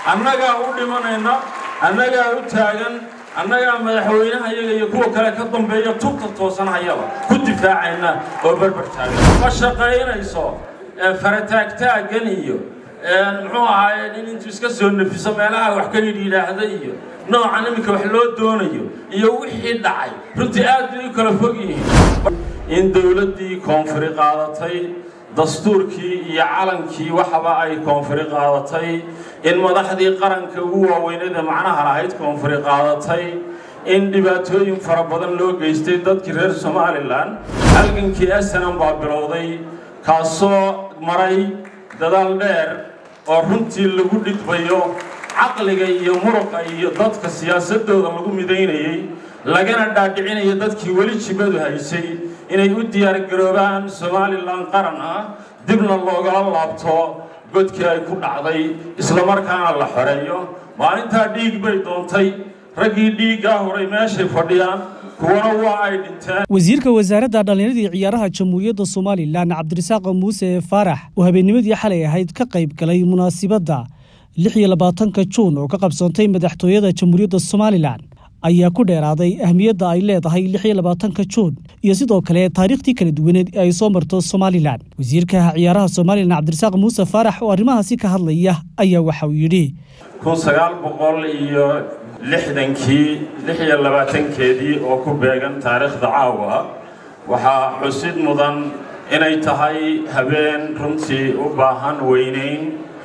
annagaa u dhimanayna annagaa u taagan annagaa madaxweynaha iyaga iyo kuwa kale ka dambeeya tubta toosanhayaba ku difaacayna oo berber taagan ma shaqaynayso farataagtaaggan iyo muxuu ahaaye in intuu iska soo nefiso meelaha wax ka yidhi yidhaahda iyo noocan iminka wax loo doonayo iyo wixii dhacay runtii aad bay u kala fog yihiin in dowladdii koonfuri qaadatay dastuurkii iyo calankii waxaba ay koonfuri qaadatay in madaxdii qaranka ugu waaweyneed ee macnaha lahayd koonfuri qaadatay in dhibaatooyin fara badan loo geystay dadkii reer somalilan halgankii asanan baa bilowday kaasoo maray dadaal dheer oo runtii lagu dhidbayo caqliga iyo muruqa iyo dadka siyaasadooda lagu midaynayey lagana dhaadhicinayo dadkii weli jibadu haysay inay u diyaargaroobaan somalilan qaran ah dibna loogala laabto godkii ay ku dhacday islamarkaana la xoreeyo maalintaa dhiig bay doontay raggii dhiiggaa horay meeshay fadhiyaan kuwana waa ay dhinteen wasiirka wasaaradda dhallinyarada iyo ciyaaraha jamhuuriyadda somalilan cabdirasaaq muuse faarax oo habeennimadii xalay ahayd ka qayb galay munaasibadda lix iyo labaatanka juun oo ka qabsoontay madaxtooyada jamhuuriyadda somalilan ayaa ku dheeraaday ahmiyadda ay leedahay lix iyo labaatanka juun iyo sidoo kale taariikhtii kala duwaneed ee ay soo marto somalilan wasiirka ciyaaraha somalilan cabdirasaaq muuse faarax oo arrimahaasi ka hadlaya ayaa waxa uu yidhi kun sagaal boqol iyo lixdankii lix iyo labaatankeedii oo ku beegan taariikhda caawa waxaa xusid mudan inay tahay habeen runtii u baahan weynayn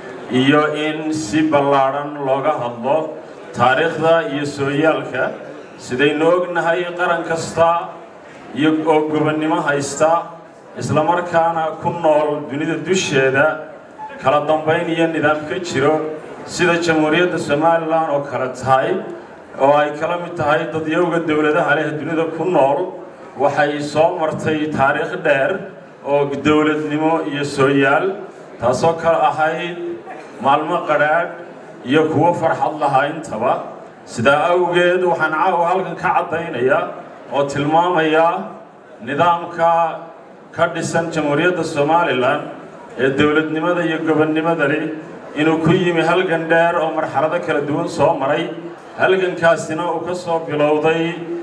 iyo in si ballaadhan looga hadlo taariikhda iyo sooyaalka sidaynu ognahay qaran kasta iyo oo gobonnimo haysta islamarkaana ku nool dunida dusheeda kala dambayn iyo nidaam ka jiro sida jamhuuriyadda somalilan oo kale tahay oo ay kala mid tahay dadyowga dowladaha leh dunida ku nool waxay soo martay taariikh dheer oo dowladnimo iyo sooyaal taasoo kale ahayd maalmo qadhaadh iyo kuwo farxad lahaa intaba sidaa awgeed waxaan caawa halkan ka caddaynayaa oo tilmaamayaa nidaamka ka dhisan jamhuuriyadda somalilan ee dowladnimada iyo gobonnimada leh inuu ku yimi halgan dheer oo marxalado kala duwan soo maray halgankaasina uu ka soo bilowday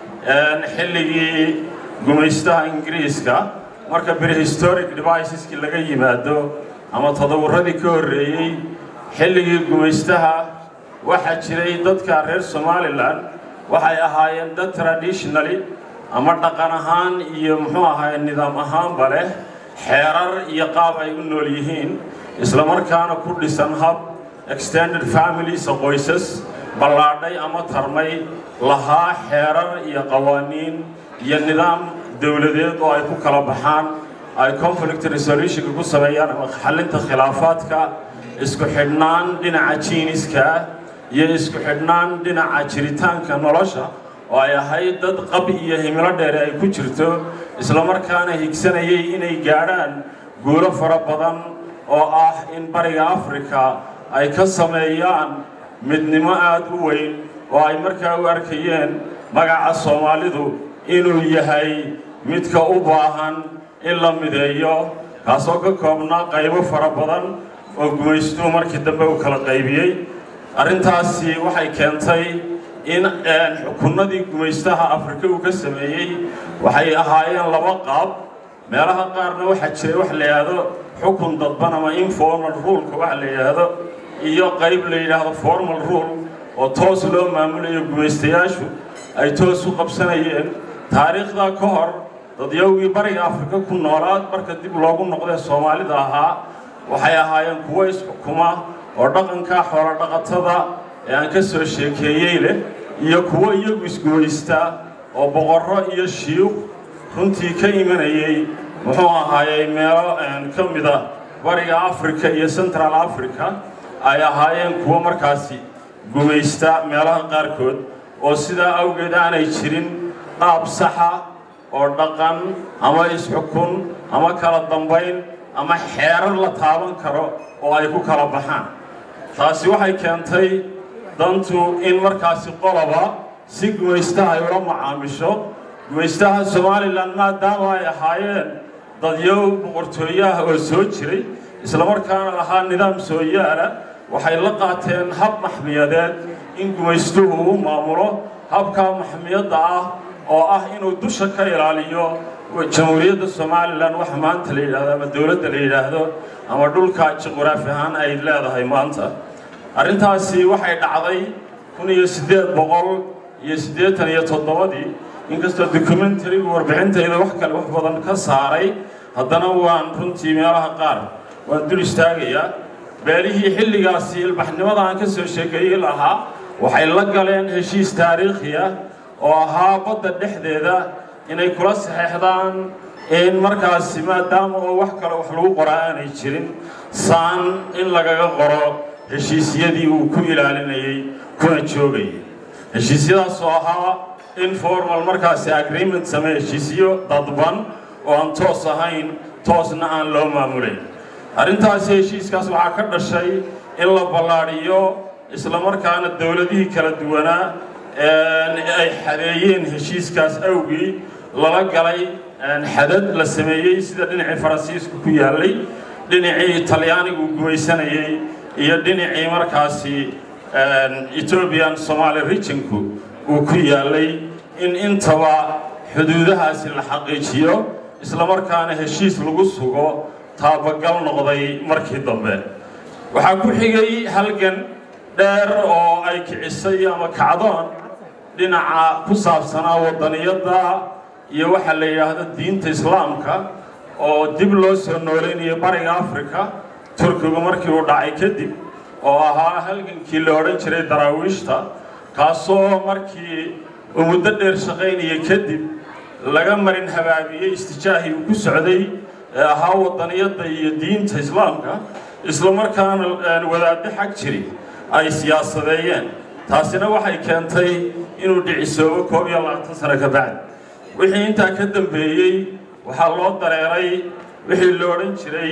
xilligii gumaystaha ingiriiska marka prehistoric deviceskii laga yimaado ama tadawuradii ka horreeyey xilligii gumaystaha waxaa jiray dadka reer somalilan waxay ahaayeen dad traditionally ama dhaqan ahaan iyo muxuu ahaay nidaam ahaanba leh xeerar iyo qaab ay u nool yihiin islamarkaana ku dhisan hab extended families qoysas ballaadhay ama tarmay lahaa xeerar iyo qawaaniin iyo nidaam dowladeed oo ay ku kala baxaan ay conflict resolutionka ku sameeyaan ama xallinta khilaafaadka isku xidhnaan dhinaca jiiniska iyo isku xidhnaan dhinaca jiritaanka nolosha oo ay ahayd dad qab iyo himilo dheere ay ku jirto islamarkaana higsanayay inay gaadhaan guulo fara badan oo ah in bariga afrika ay ka sameeyaan midnimo aada u weyn oo ay markaa u arkayeen magaca soomaalidu inuu yahay midka u baahan in la mideeyo kaasoo ka koobnaa qaybo fara badan oo gumaystuhu markii dambe uu kala qaybiyey arrintaasi waxay keentay in xukunnadii gumaystaha afrika uu ka sameeyey waxay ahaayeen laba qaab meelaha qaarna waxaa jiray wax la yidhaahdo xukun dadban ama informal ruleka waxa la yidhaahdo iyo qayb la yidhaahdo formal rule oo toos loo maamulayo gumaystayaashu ay toos u qabsanayeen taariikhdaa ka hor dadyowgii bariga afrika ku noolaa marka dib loogu noqdee soomaalida ahaa waxay ahaayeen kuwo isxukuma oo dhaqankaa xoolo dhaqatada ee aan ka soo sheekeeyey leh iyo kuwo iyagu isgumaystaa oo boqorro iyo shiikh runtii ka imanayey muxuu ahaayey meelo ka mida bariga africa iyo central africa ay ahaayeen kuwo markaasi gumaysta meelaha qaarkood oo sidaa awgeed aanay jirin qaab saxa oo dhaqan ama isxukun ama kala dambayn ama xeerar la taaban karo oo ay ku kala baxaan taasi waxay keentay dantu in markaasi qoloba si gumaystaha ay ula macaamisho gumaystaha somalilan maadaama ay ahaayeen dadyow boqortooyaha oo soo jiray islamarkaana lahaa nidaam soo yaala waxay la qaateen hab maxmiyadeed in gumaystuhu u maamulo habkaa maxmiyadda ah oo ah inuu dusha ka ilaaliyo jamhuuriyadda somalilan waxa maanta la yidhahdo ama dowladda la yidhaahdo ama dhulka juqraafi ahaan ay leedahay maanta arrintaasi waxay dhacday kun iyo siddeed boqol iyo siddeetan iyo toddobadii inkastoo documentarigu warbixintayda wax kale wax badan ka saaray haddana waan runtii meelaha qaar waan dul istaagayaa beelihii xilligaasi ilbaxnimada aan ka soo sheekeeyey lahaa waxay la galeen heshiis taariikhi ah oo ahaa badda dhexdeeda inay kula saxeexdaan in markaasi maadaama oo wax kale wax lagu qoraa aanay jirin saan in lagaga qoro heshiisyadii uu ku ilaalinayey kuna joogayay heshiisyadaasoo ahaa informal markaasi agreement samee heshiisyo dadban oo aan toos ahayn toosna aan loo maamulayn arrintaasi heshiiskaas waxaa ka dhashay in la ballaadhiyo islamarkaana dowladihii kala duwanaa ay xadeeyeen heshiiskaas awgii lala galay xadad la sameeyey sida dhinacii faransiisku ku yaallay dhinacii talyaanigu gumaysanayey iyo dhinacii markaasi ethoobian somaali regionku uu ku yaallay in intaba xuduudahaasi la xaqiijiyo islamarkaana heshiis lagu sugo taabagal noqday markii dambe waxaa ku xigay halgan dheer oo ay kicisay ama kacdoon dhinaca ku saabsanaa waddaniyadda iyo waxaa la yidhaahdo diinta islaamka oo dib loo soo noolaynayo bariga africa turkigu markii uu dhacay kadib oo ahaa halgankii la odhan jiray daraawiishta kaasoo markii uu muddo dheer shaqaynaya kadib laga marin habaabiyey istijaahii uu ku socday ee ahaa waddaniyadda iyo diinta islaamka islamarkaana wadaaddo xag jiri ay siyaasadeeyeen taasina waxay keentay inuu dhicisoobo koob iyo labaatan sano ka bacdi wixii intaa ka dambeeyey waxaa loo dareeray wixii la odhan jiray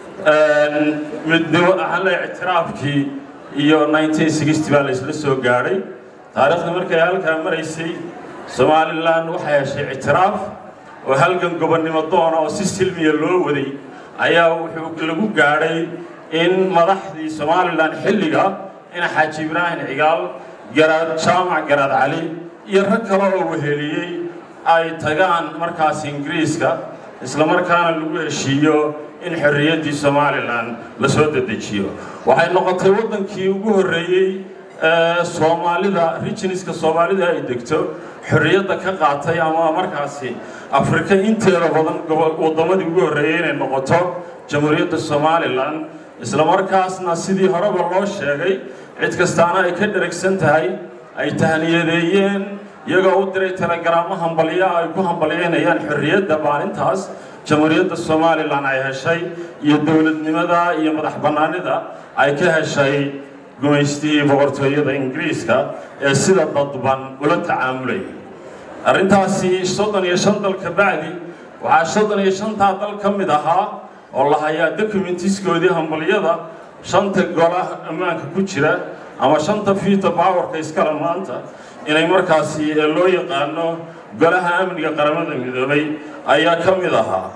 midnimo ahale ictiraafkii iyo baa la isla soo gaadhay taariikhda markay halkaa maraysay somalilan waxay heshay ictiraaf oo halgan gobonnimo doona oo si silmiya loo waday ayaa wuxuu lagu gaadhay in madaxdii somalilan xilliga in xaaji ibraahim cigaal garaad jaamac garaad cali iyo rag kale oo weheliyey ay tagaan markaas ingiriiska islamarkaana lagu heshiiyo in xorriyaddii somalilan la soo dedejiyo waxay noqotay waddankii ugu horreeyey soomaalida rijiniska soomaalida ay degto xorriyadda ka qaatay ama markaasi afrika inteeda badan waddamadii ugu horreeyey inay noqoto jamhuuriyadda somalilan islamarkaasna sidii horeba loo sheegay cid kastaana ay ka dheragsan tahay ay tahniyadeeyeen iyagoo u diray telegaraamo hambalya ay ku hambalyaynayaan xorriyadda maalintaas jamhuuriyadda somalilan ay heshay iyo dowladnimada iyo madax bannaanida ay ka heshay gumaystihii boqortooyada ingiriiska ee sida dadban ula tacaamulayay arrintaasi soddon iyo shan dal ka bacdi waxaa soddon iyo shantaa dal ka mid ahaa oo la hayaa documentiskoodii hambalyada shanta golaha ammaanka ku jira ama shanta fiita bawarka iskale maanta inay markaasi loo yaqaano golaha amniga qaramada midoobay ayaa ka mid ahaa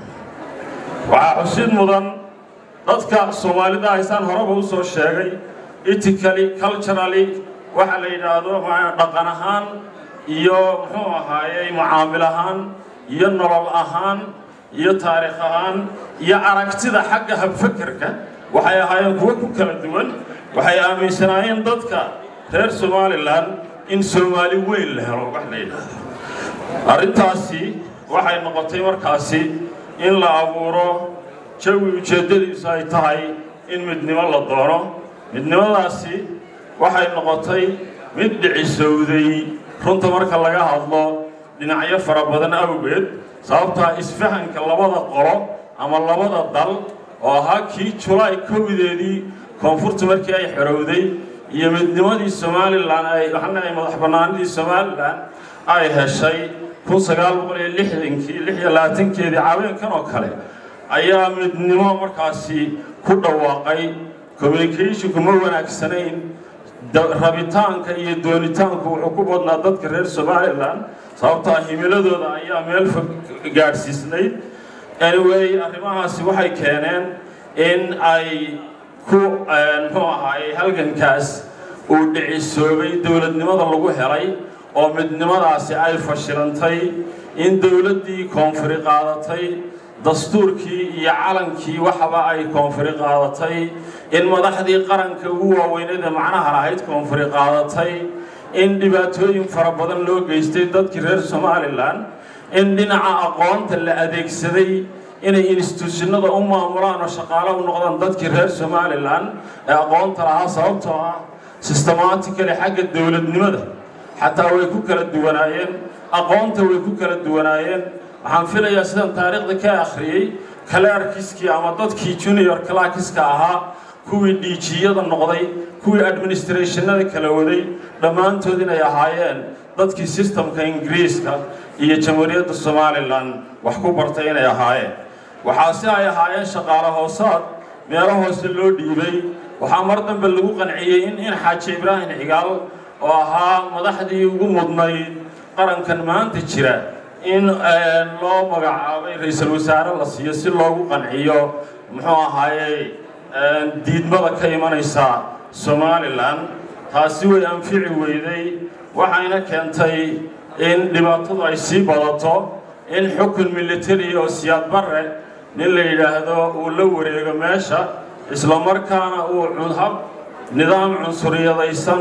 waxaa xusid mudan dadka soomaalida haysaan horeba u soo sheegay ethically culturally waxa la yidhaahdo dhaqan ahaan iyo muxuu ahaayey mucaamil ahaan iyo nolol ahaan iyo taariikh ahaan iyo aragtida xagga habfakerka waxay ahaayeen kuwo ku kala duwan waxay aaminsanaayeen dadka reer somalilan in soomaali weyn la helo wax la yidhaahdo arrintaasi waxay noqotay markaasi in la abuuro jawi ujeeddadiisu ay tahay in midnimo la doono midnimadaasi waxay noqotay mid dhicisowday runta marka laga hadlo dhinacyo fara badan awgeed sababtaa isfahanka labada qolo ama labada dal oo ahaa kii julaay kowdeedii koonfurta markii ay xorowday iyo midnimadii somalilan ay waxna ay madax bannaanidii somalilan ay heshay kun sagaal boqol iyo lixdankii lix iyo labaatankeedii caaweenkan oo kale ayaa midnimo markaasi ku dhawaaqay communicationku ma wanaagsanayn rabitaanka iyo doonitaanku wuxuu ku badnaa dadka reer somalilan sababtaa himiladooda ayaa meel fog gaadhsiisnayd anyway arrimahaasi waxay keeneen in ay ku muxuu ahaayey halgankaas uu dhicisoobay dowladnimada lagu helay oo midnimadaasi ay fashilantay in dowladdii koonfuri qaadatay dastuurkii iyo calankii waxaba ay koonfuri qaadatay in madaxdii qaranka ugu waaweynada macnaha lahayd koonfuri qaadatay in dhibaatooyin fara badan loo geystay dadkii reer somalilan in dhinaca aqoonta la adeegsaday inay instituushinada u maamulaan oo shaqaale u noqdaan dadkii reer somalilan ee aqoonta lahaa sababtoo ah systematically xagga dowladnimada xataa way ku kala duwanaayeen aqoonta way ku kala duwanaayeen waxaan filayaa sidaan taariikhda ka akhriyey kalaarkiskii ama dadkii junior clarkiska ahaa kuwii dhiijiyada noqday kuwii administrationada kala waday dhammaantood inay ahaayeen dadkii sistamka ingiriiska iyo jamhuuriyadda somalilan wax ku bartay inay ahaayeen waxaa si ay ahaayeen shaqaale hoosaad meelo hoose loo dhiibay waxaa mar dambe lagu qanciyey in in xaaji ibraahim cigaal oo ahaa madaxdii ugu mudnayd qarankan maanta jira in loo magacaabay ra-iisul wasaare la siiyo si loogu qanciyo muxuu ahaayey diidmada ka imanaysa somalilan taasi way anfici weyday waxayna keentay in dhibaatadu ay sii badato in xukun militari oo siyaad barre nin la yidhaahdo uu la wareego meesha islamarkaana uu hab nidaam cunsuriyadaysan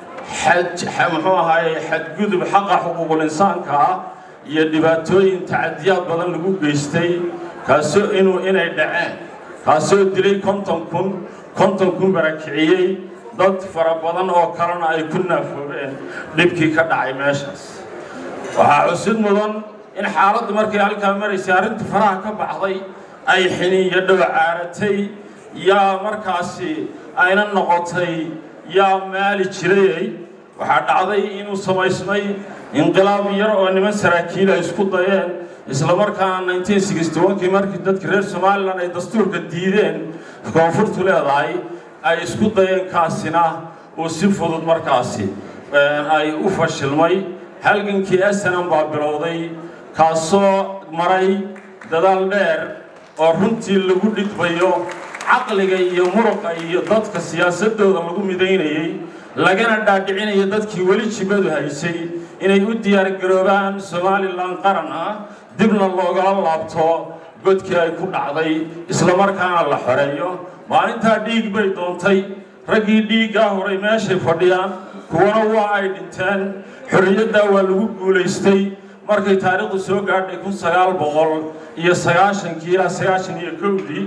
muxuu ahaayey xadgudub xaqa xuquuqul insaanka ah iyo dhibaatooyin tacadiyaad badan lagu geystay kaasoo inuu inay dhaceen kaasoo dilay konton kun konton kun barakiciyey dad fara badan oo kalena ay ku naafoobeen dhibkii ka dhacay meeshaas waxaa xusid mudan in xaaladdu markay halkaa maraysay arrintii faraha ka baxday ay xiniiyo dhow caaratay yaa markaasi ayna noqotay yaa maali jirayay waxaa dhacday inuu samaysmay inqilaab yar oo niman saraakiil ay isku dayeen islamarkaana kii markii dadka reer somalilan ay dastuurka diideen koonfurtu leedahay ay isku dayeen kaasina uu si fudud markaasi ay u fashilmay halgankii esanan baa bilowday kaasoo maray dadaal dheer oo runtii lagu dhidbayo caqliga iyo muruqa iyo dadka siyaasadooda lagu midaynayey lagana dhaadhicinayo dadkii weli jibadu haysay inay u diyaargaroobaan somalilan qaran ah dibna loogala laabto godkii ay ku dhacday islamarkaana la xoreeyo maalintaa dhiig bay doontay raggii dhiiggaa horay meeshay fadhiyaan kuwana waa ay dhinteen xorriyaddaa waa lagu guulaystay markay taariikhdu soo gaadhay kun sagaal boqol iyo sagaashankii ilaa sagaashan iyo kowdii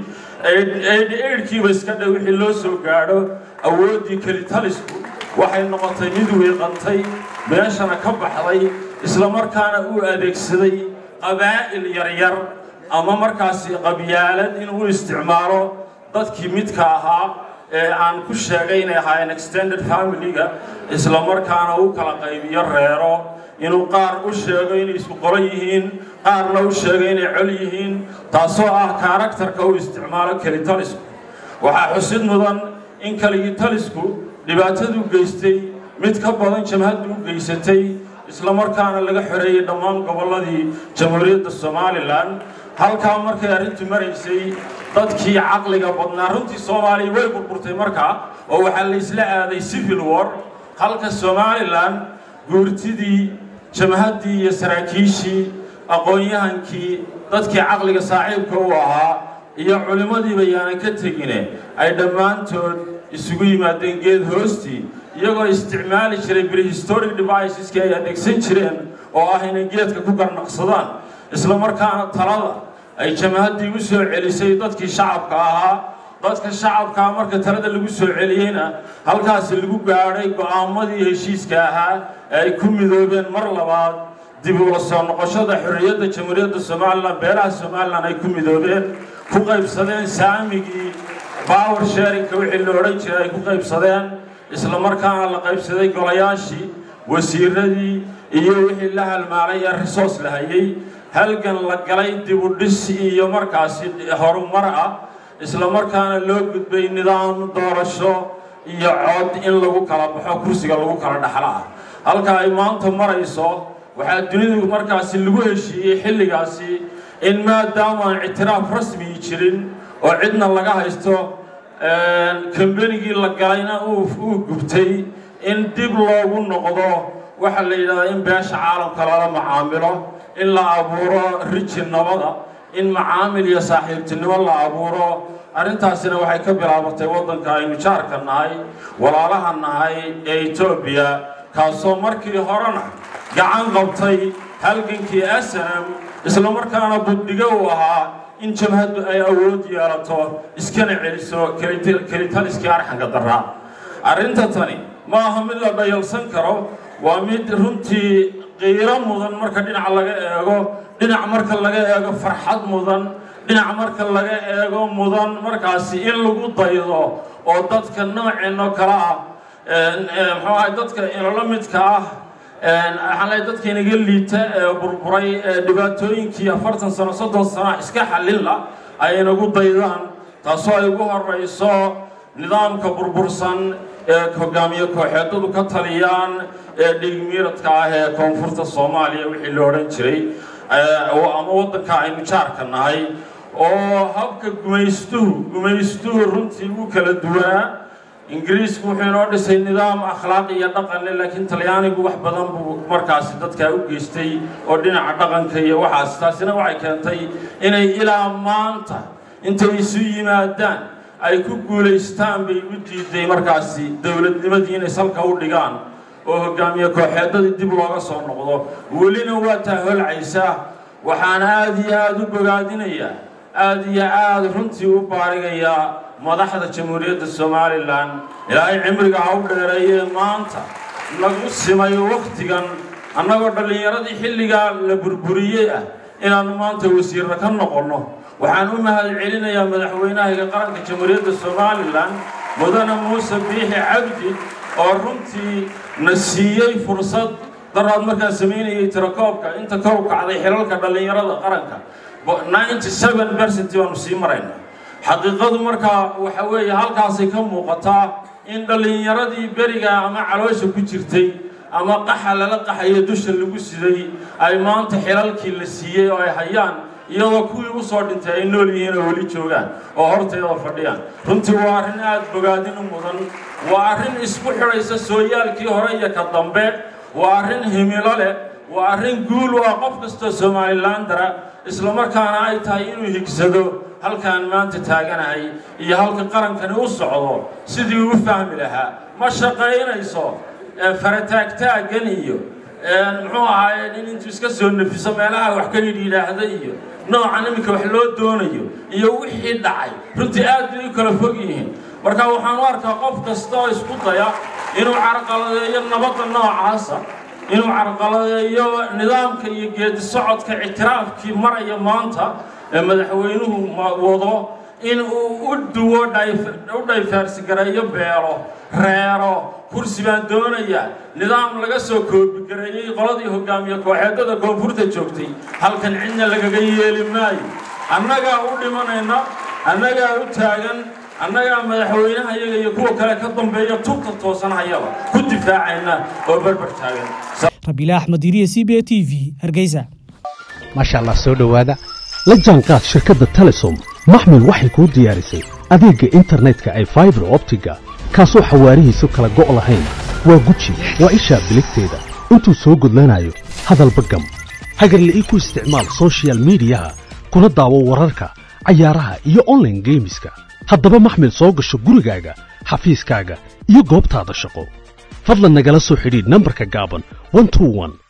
eidhkiiba iska dha wixii loo soo gaadho awooddii kelitalisku waxay noqotay mid wiiqantay meeshana ka baxday islamarkaana uu adeegsaday qabaa'il yaryar ama markaasi qabyaalad inuu isticmaalo dadkii midka ahaa ee aan ku sheegay inay ahaayeen extended family-ga islamarkaana u kala qaybiyo reero inuu qaar u sheego inay isku qoran yihiin qaarna u sheego inay col yihiin taasoo ah karaktarka uu isticmaalo kelitalisku waxaa xusid mudan in keligitalisku dhibaatadu geystay mid ka badan jamhaddu u geysatay islamarkaana laga xoreeyey dhammaan gobolladii jamhuuriyadda somalilan halkaa markay arrintu maraysay dadkii caqliga badnaa runtii soomaaliya way burburtay markaa oo waxaa la isla aaday civil war halka somalilan guurtidii jamhaddii iyo saraakiishii aqoon-yahankii dadkii caqliga saaxiibka u ahaa iyo culimmadiiba yaanan ka tegine ay dhammaantood isugu yimaadeen geed hoostii iyagoo isticmaali jiray prehistoric deviceski ay adeegsan jireen oo ah inay geedka ku garnaqsadaan islamarkaana talada ay jamhaddii u soo celisay dadkii shacabka ahaa dadka shacabkaa marka talada lagu soo celiyeyna halkaasi lagu gaadhay go'aamadii heshiiska ahaa ee ay ku midoobeen mar labaad dib ula soo noqoshada xorriyadda jamhuuriyadda somalilan beelaha somalilan ay ku midoobeen ku qaybsadeen saamigii power sharinka wixii la odhan jiray ay ku qaybsadeen islamarkaana la qaybsaday golayaashii wasiiradii iyo wixii la halmaalay ee risoos la hayay halgan la galay dibudhis iyo markaasi horumar ah islamarkaana loo gudbay nidaam doorasho iyo cod in lagu kala baxo kursiga lagu kala dhaxlo ah halka ay maanta marayso waxaa dunidu markaasi lagu heshiiyey xilligaasi in maadaama aan ictiraaf rasmii jirin oo cidna laga haysto kambanigii la galayna uu gubtay in dib loogu noqdo waxaa la yidhahdaa in beesha caalamka lala macaamilo in la abuuro riji nabada in macaamil iyo saaxiibtinimo la abuuro arrintaasina waxay ka bilaabatay waddanka aynu jaarka nahay walaalaha nahay ee etoobiya kaasoo markii horena gacan qabtay halgankii asanam isla markaana buddhigo uu ahaa in jabhaddu ay awood yeelato iskana celiso kelitaliskii arxanka daraa arrinta tani ma aha mid la dhayalsan karo waa mid runtii qiiro mudan marka dhinac laga eego dhinac marka laga eego farxad mudan dhinac marka laga eego mudan markaasi in lagu daydo oo dadka nooceenoo kale ah muxuu ahay dadka inala midka ah waxaan leeyahay dadka inaga liita ee burburay ee dhibaatooyinkii afartan sano soddon sano iska xallila ay inagu daydaan taasoo ay ugu horayso nidaamka burbursan ee hogaamiye kooxeedadu ka taliyaan ee dhigmiiradka ah ee koonfurta soomaaliya wixii la odhan jiray ama waddanka aynu jaarka nahay oo habka gumaystuhu gumaystuhu runtii u kala duwanaa ingiriisku wuxuu inoo dhisay nidaam akhlaaq iyo dhaqanle laakiin talyaanigu wax badan buu markaasi dadkaa u geystay oo dhinaca dhaqanka iyo waxaas taasina waxay keentay inay ilaa maanta intay isu yimaadaan ay ku guulaystaan bay u diiday markaasi dowladnimadii inay salka u dhigaan oo hogaamiye kooxeedadii dib looga soo noqdo welina waa taa holcaysaa waxaan aada iyo aada u bogaadinayaa aada iyo aada runtii u baarigayaa madaxda jamhuuriyadda somalilan ilaahay cimriga ha u dheereeyee maanta nagu simay wakhtigan annagoo dhallinyaradii xilligaa la burburiyey ah inaannu maanta wasiirra ka noqonno waxaan u mahad celinayaa madaxweynahayga qaranka jamhuuriyadda somalilan mudane muuse biixi cabdi oo runtii na siiyey fursad daraad markaan samaynayay tirakoobka inta kor u kacday xilalka dhallinyarada qaranka ninety seven percent baanu sii marayna xaqiiqadu markaa waxa weeye halkaasay ka muuqataa in dhallinyaradii beriga ama caloosha ku jirtay ama qaxa lala qaxayo dusha lagu siday ay maanta xilalkii la siiyey oo ay hayaan iyadoo kuwii u soo dhintay ay nool yihiin oo weli joogaan oo horteeda fadhiyaan runtii waa arrin aada bogaadin u mudan waa arrin isku xidhaysa sooyaalkii hore iyo ka dambe waa arrin himilo leh waa arrin guul u ah qof kastoo somalilandara islamarkaana ay tahay inuu higsado halkaan maanta taaganahay iyo halka qarankani u socdo sidii u fahmi lahaa ma shaqaynayso farataagtaaggan iyo muxuu ahaaye in intuu iska soo nefiso meelaha wax ka yidhi yidhaahda iyo noocan iminka wax loo doonayo iyo wixii dhacay runtii aad bay u kala fog yihiin marka waxaan u arkaa qof kasta oo isku daya inuu carqaladeeyo nabadda noocaasa inuu carqaladeeyo nidaamka iyo geedi socodka ictiraafkii maraya maanta ee madaxweynuhu wado in uu u duwo u dhayfaarsigareeyo beelo reero kursi baan doonayaa nidaam laga soo koobigareeyey qoladii hogaamiye kooxeedada koonfurta joogtay halkan cidna lagaga yeeli maayo annagaa u dhimanayna annagaa u taagan annagaa madaxweynaha iyaga iyo kuwa kale ka dambeeya tubta toosan hayaba ku difaacayna oo berber taagan rabiile axmed iriye c b a t v hargeysa maasha allah soo dhowaada la jaanqaad shirkadda telesom maxmil waxay kuu diyaarisay adeegga internetka ay faibar optiga kaasoo xawaarihiisu kala go' lahayn waa guji waa ishaa biligteeda intuu soo gudlanayo hadalba gam hagarle ii ku isticmaal sochial midiyaha kuna daawo wararka cayaaraha iyo onlaine geemiska haddaba maxmil soo gasho gurigaaga xafiiskaaga iyo goobtaada shaqo fadlan nagala soo xidhiidh nambarka gaaban